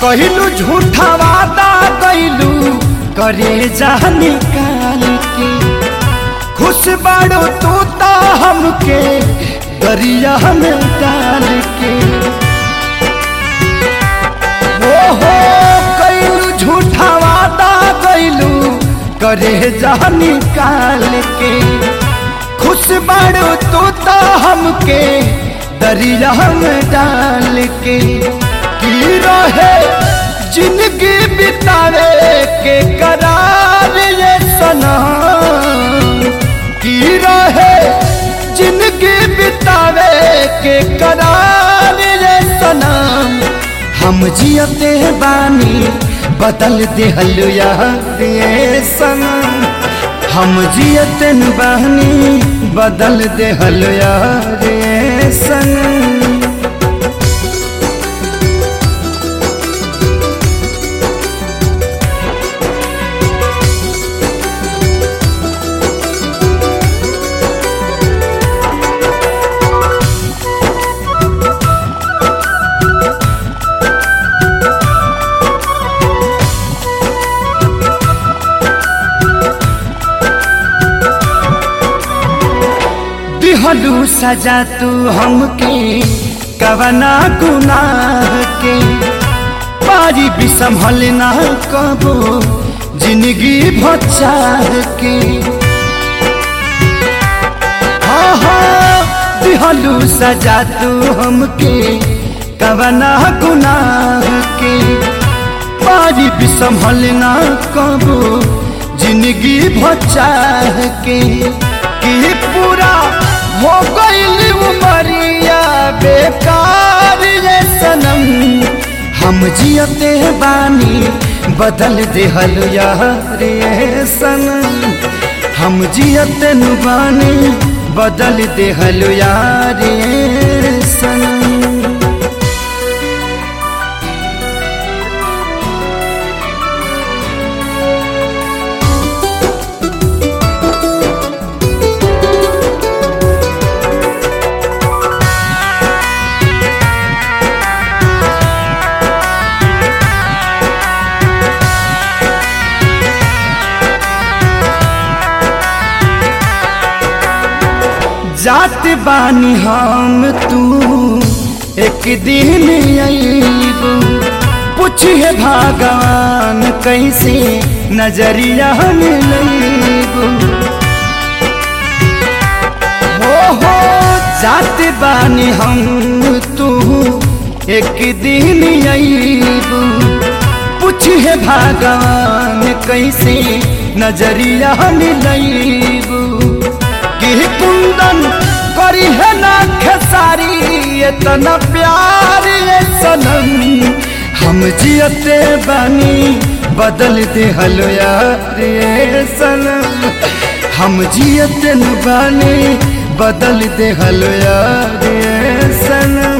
कहलू झूठा वादा कैलू करे जा निकाल के खुश बाड़ो तू तो हमके दरिया में डाल के हो हो कैलू झूठा वादा कैलू करे जा निकाल के खुश बाड़ो तू तो हमके दरिया में डाल के की रहे जिंदगी बितावे के करार ये सनम की रहे जिंदगी बितावे के करार ये सनम हम जियते बानी बदल दिहल यार ये सनम हम जियतन बानी बदल दिहल यार ये सनम दिहलू सजा तू हमके कवना गुनाह के पारी भी संभल ना कबो जिंदगी भचार के हाँ हाँ दिहलू सजा तू हमके कवना गुनाह के पारी भी संभल ना कबो जिंदगी भचार के कि पूरा हो गईल उमरिया बेकार ये सनम हम जियते बानी बदल देहल यार ये सनम हम जियते नु बानी बदल देहल यार ये सनम जात बानी हम तू एक दिन अबू पूछिए भगवान कैसे नजरिया मिलबू हो हो जात बानी हम तू एक दिन अबू पूछिए भगवान कैसे नजरिया मिलबू कि कुंदन करी है ना खेसारी इतना प्यार ये सनम हम जियते बानी बदल दे हलो यार ये सनम हम जियते न बानी बदल दे हलो यार ये सनम